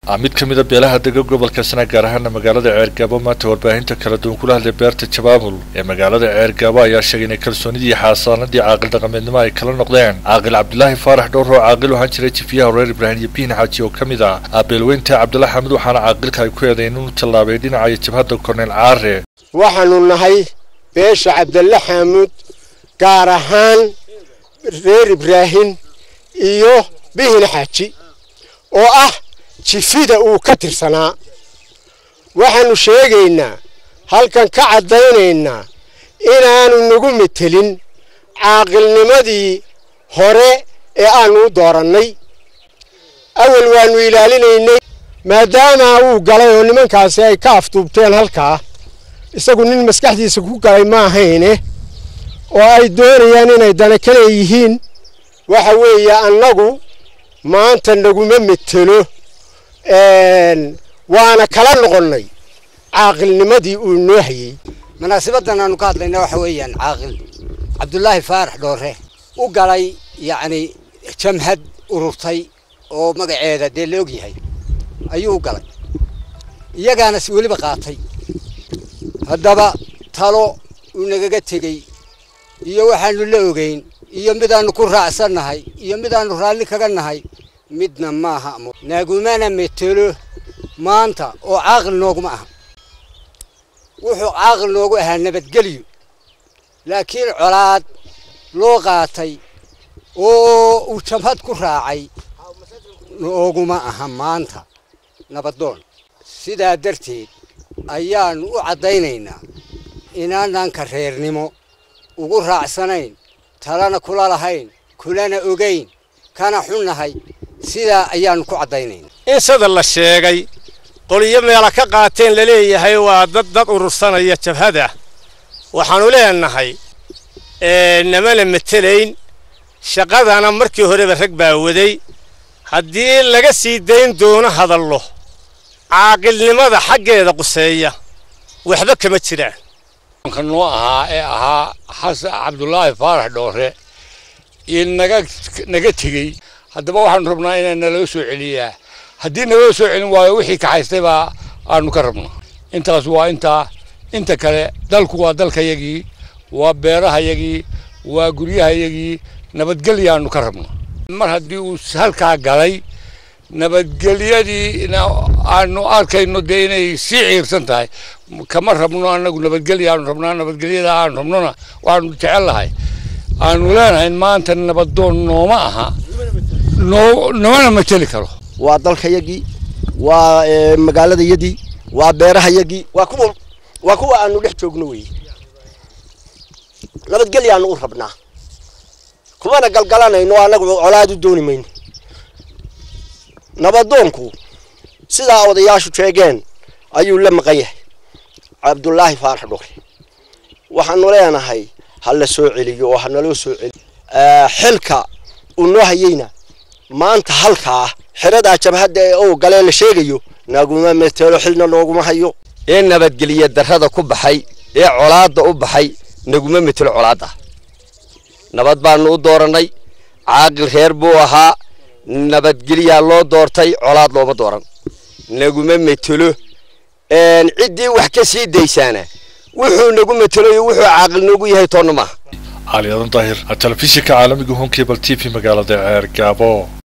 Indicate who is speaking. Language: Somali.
Speaker 1: mid ka mid a beelaha dega gobolka sana gaar ahaana magaalada ceergaabo maanta warbaahinta kala duwan kula hadlay beerta jabaabul ee magaalada ceergaabo ayaa sheegay inay kalsoonidii xaasaanadii caaqil dhaqameednimo ay kala noqdeen caaqil cabdilaahi faarax dhowr oo caaqil ahaan jiray jifiyaha reer ibraahim iyo bihin xaaji oo ka mid ah aabeelweynta cabdilaahi xamid waxaana caaqilka ay ku eedayn inuu tallaabay dhinaca jabhadda korneyl caare
Speaker 2: waxaanu nahay beesha cabdille xaamuud gaar ahaan reer ibraahim iyo bihin xaaji oo ah jifida uu ka tirsanaa waxaannu sheegaynaa halkan ka caddaynaynaa inaanu nagu metelin caaqilnimadii hore ee aannu u doorannay awal waannu ilaalinaynay maadaama uu galay oo nimankaasi ay ka afduubteen halkaa isagu nin maskaxdiisa ku galay ma ahayne oo ay doonayaan inay dana ka leeyihiin waxa weeye annagu maanta naguma metelo waana kala noqonnay caaqilnimadii uu noo hayey
Speaker 3: munaasabaddan aanu ka hadlayna waxa weeyaan caaqil cabdulaahi faarax dhoore u galay yacni jamhad ururtay oo magaceeda dee la og yahay ayuu u galay iyagaana si weliba qaatay haddaba talo uu nagaga tegey iyo waxaanu la ogeyn iyo midaannu ku raacsannahay iyo midaannu raalli kaga nahay midna maaha nagumana metelo maanta oo caaqil nooguma aha wuxuu caaqil noogu ahaa nabadgelyo laakiin colaad loo qaatay oo uu jabhad ku raacay nooguma aha maanta nabadoon sidaa darteed ayaannu u caddaynaynaa inaananka reernimo ugu raacsanayn talana kula lahayn kulana ogayn kana xunnahay sidaa ayaannu ku caddaynaynaa
Speaker 4: in sida la sheegay qoliyo meela ka qaateen laleeyahay waa dad dad urursanaya jabhada waxaannu leenahay namana metelayn shaqadana markii horeba rag baa waday haddii laga sii dayn doono hadallo caaqilnimada xaggeeda quseeya waxba kama jiraan
Speaker 5: ka noo ahaa ee ahaa xasan cabdulaahi faarax dhoore iyo naga naga tegey haddaba waxaanu rabnaa inaa naloo soo celiyaa haddii naloo soo celin waayo wixii kaxaystay baa aanu ka rabnaa intaas waa intaa inta kale dalku waa dalkayagii waa beerahayagii waa guryahayagii nabadgelyaanu ka rabnaa mar haddii uu halkaa galay nabadgelyadiina aanu arkayno dee inay sii ciirsan tahay kama rabno annagu nabadgelya aanu rabnaa nabadgelyada aanu rabnona waxaanu jecel lahay aanu leenahay maanta nabadoon nooma aha noo noomana mateli karo
Speaker 6: waa dalkayagii waa magaaladayadii waa beerahayagii waa kuwa waa kuwa aanu dhex joogno weeye nabadgelyaanu u rabnaa kumana galgalanayno annagu colaad u dooni mayno nabadoonku sidaa odayaashu sheegeen ayuu la maqan yahay cabdulaahi faarax dhore waxaanu leenahay ha la soo celiyo oo ha naloo soo celiyo xilka uu noo hayeyna maanta halkaa xeradaa jabhadda ee ou galee la sheegayo naguma metelo xilna nooguma hayo
Speaker 7: ee nabadgeliya darrada ku baxay ee colaadda u baxay naguma metelo colaadda nabad baanu u doorannay caaqil reer buu ahaa nabadgelyaa loo doortay colaad looma dooran naguma metelo ciddii wax ka sii daysaana wuxuu nagu metelo iyo wuxuu caaqil noogu yahay toonna maaha
Speaker 1: cali adan daahir telefishinka caalamiga home cable t v magaalada ceergaabo